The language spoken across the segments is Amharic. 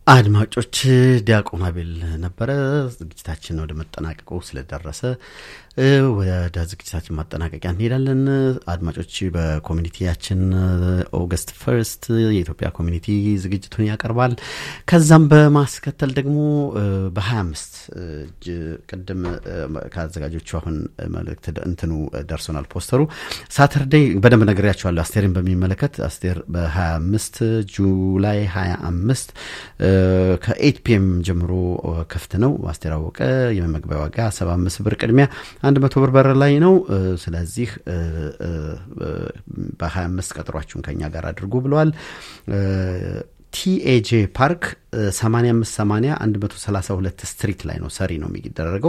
አድማጮች ዲያቆን አቤል ነበረ። ዝግጅታችን ወደ መጠናቀቁ ስለደረሰ ወደ ዝግጅታችን ማጠናቀቂያ እንሄዳለን። አድማጮች በኮሚኒቲያችን ኦገስት ፈርስት የኢትዮጵያ ኮሚኒቲ ዝግጅቱን ያቀርባል። ከዛም በማስከተል ደግሞ በ25 ቅድም ከአዘጋጆቹ አሁን መልእክት እንትኑ ደርሶናል ፖስተሩ ሳተርዴይ በደንብ ነግሬያቸዋለሁ። አስቴርን በሚመለከት አስቴር በ25 ጁላይ 25 ከኤት ፒኤም ጀምሮ ክፍት ነው። አስቴር አወቀ የመመግቢያ ዋጋ 75 ብር ቅድሚያ አንድ መቶ ብር በር ላይ ነው። ስለዚህ በ25 ቀጠሯችሁን ከኛ ጋር አድርጉ ብለዋል። ቲኤጄ ፓርክ 8580 132 ስትሪት ላይ ነው ሰሪ ነው የሚደረገው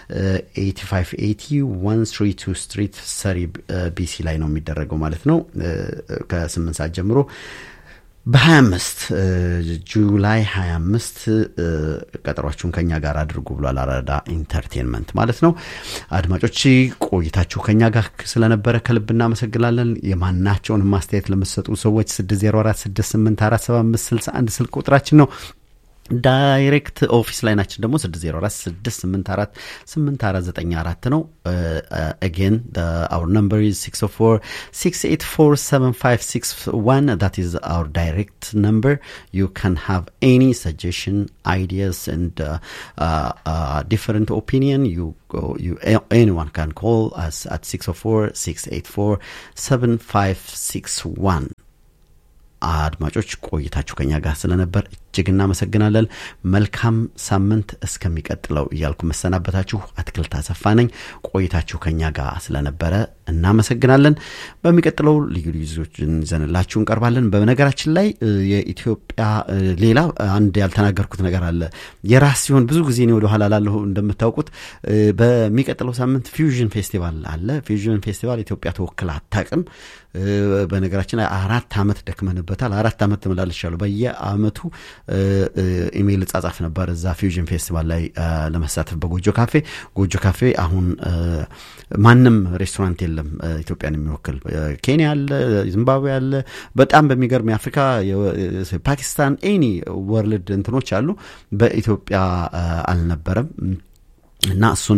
8580 132 ስትሪት ሰሪ ቢሲ ላይ ነው የሚደረገው ማለት ነው ከ8 ሰዓት ጀምሮ በ25 ጁላይ 25 ቀጠሯችሁን ከኛ ጋር አድርጉ ብሏል አራዳ ኢንተርቴንመንት ማለት ነው። አድማጮች ቆይታችሁ ከኛ ጋር ስለነበረ ከልብ እናመሰግናለን። የማናቸውን ማስተያየት ለምትሰጡ ሰዎች 6046847561 ስልክ ቁጥራችን ነው። ዳይሬክት ኦፊስ ላይ ናችን ደግሞ 604 684 ነው። አጌን አውር ነምበር ኢዝ 604 684 7561 that is our direct number you can have any suggestion ideas and uh, uh, uh, different opinion you go, you anyone can call us at 604 684 7561 አድማጮች ቆይታችሁ ከኛ ጋር ስለነበር እጅግ እናመሰግናለን። መልካም ሳምንት እስከሚቀጥለው እያልኩ መሰናበታችሁ አትክልት አሰፋ ነኝ። ቆይታችሁ ከኛ ጋር ስለነበረ እናመሰግናለን። በሚቀጥለው ልዩ ልዩ ዞችን ይዘንላችሁ እንቀርባለን። በነገራችን ላይ የኢትዮጵያ ሌላ አንድ ያልተናገርኩት ነገር አለ። የራስ ሲሆን ብዙ ጊዜ እኔ ወደኋላ ላለሁ እንደምታውቁት በሚቀጥለው ሳምንት ፊውዥን ፌስቲቫል አለ። ፊውዥን ፌስቲቫል ኢትዮጵያ ተወክላ አታውቅም። በነገራችን ላይ አራት ዓመት ደክመንበታል። አራት ዓመት ተመላልሻለሁ። በየአመቱ ኢሜይል ጻጻፍ ነበር እዛ ፊውዥን ፌስቲቫል ላይ ለመሳተፍ በጎጆ ካፌ። ጎጆ ካፌ አሁን ማንም ሬስቶራንት የለም ኢትዮጵያን የሚወክል ኬንያ አለ፣ ዚምባብዌ አለ። በጣም በሚገርም የአፍሪካ ፓኪስታን፣ ኤኒ ወርልድ እንትኖች አሉ። በኢትዮጵያ አልነበረም እና እሱን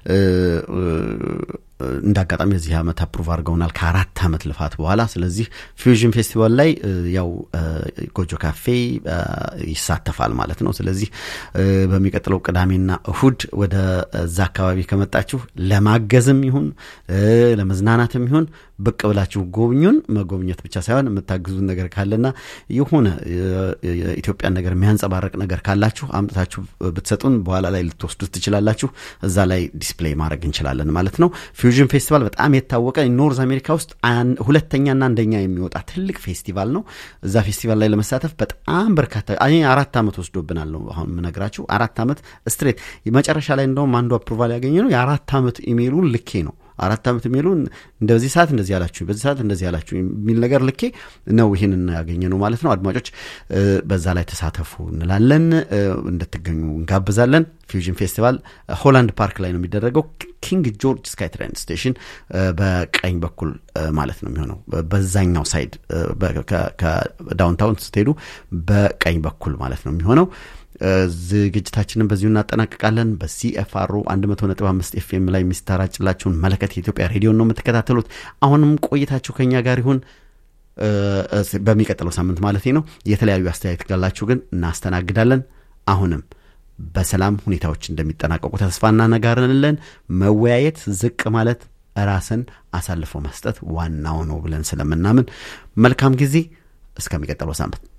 እንደ አጋጣሚ የዚህ ዓመት አፕሩቭ አድርገውናል ከአራት ዓመት ልፋት በኋላ። ስለዚህ ፊውዥን ፌስቲቫል ላይ ያው ጎጆ ካፌ ይሳተፋል ማለት ነው። ስለዚህ በሚቀጥለው ቅዳሜና እሁድ ወደ እዛ አካባቢ ከመጣችሁ ለማገዝም ይሁን ለመዝናናትም ይሁን ብቅ ብላችሁ ጎብኙን። መጎብኘት ብቻ ሳይሆን የምታግዙን ነገር ካለና የሆነ የኢትዮጵያን ነገር የሚያንጸባረቅ ነገር ካላችሁ አምጥታችሁ ብትሰጡን በኋላ ላይ ልትወስዱት ትችላላችሁ። እዛ ላይ ዲስፕሌይ ማድረግ እንችላለን ማለት ነው። ፊውዥን ፌስቲቫል በጣም የታወቀ ኖርዝ አሜሪካ ውስጥ ሁለተኛና አንደኛ የሚወጣ ትልቅ ፌስቲቫል ነው። እዛ ፌስቲቫል ላይ ለመሳተፍ በጣም በርካታ አራት ዓመት ወስዶብናል ነው አሁን የምነግራችሁ። አራት ዓመት ስትሬት መጨረሻ ላይ እንደውም አንዱ አፕሩቫል ያገኘ ነው የአራት ዓመት ኢሜይሉን ልኬ ነው አራት ዓመት የሚሉ እንደዚህ ሰዓት እንደዚህ ያላችሁ በዚህ ሰዓት እንደዚህ ያላችሁ የሚል ነገር ልኬ ነው ይህንን ያገኘ ነው ማለት ነው። አድማጮች በዛ ላይ ተሳተፉ እንላለን። እንድትገኙ እንጋብዛለን። ፊውዥን ፌስቲቫል ሆላንድ ፓርክ ላይ ነው የሚደረገው። ኪንግ ጆርጅ ስካይ ትሬን ስቴሽን በቀኝ በኩል ማለት ነው የሚሆነው። በዛኛው ሳይድ ከዳውንታውን ስትሄዱ በቀኝ በኩል ማለት ነው የሚሆነው። ዝግጅታችንን በዚሁ እናጠናቅቃለን። በሲኤፍአርኦ 100.5 ኤፍኤም ላይ የሚስተራጭላችሁን መለከት የኢትዮጵያ ሬዲዮን ነው የምትከታተሉት። አሁንም ቆይታችሁ ከኛ ጋር ይሁን። በሚቀጥለው ሳምንት ማለት ነው። የተለያዩ አስተያየት ካላችሁ ግን እናስተናግዳለን። አሁንም በሰላም ሁኔታዎች እንደሚጠናቀቁ ተስፋ እናነጋርንለን። መወያየት፣ ዝቅ ማለት፣ ራስን አሳልፎ መስጠት ዋናው ነው ብለን ስለምናምን መልካም ጊዜ። እስከሚቀጥለው ሳምንት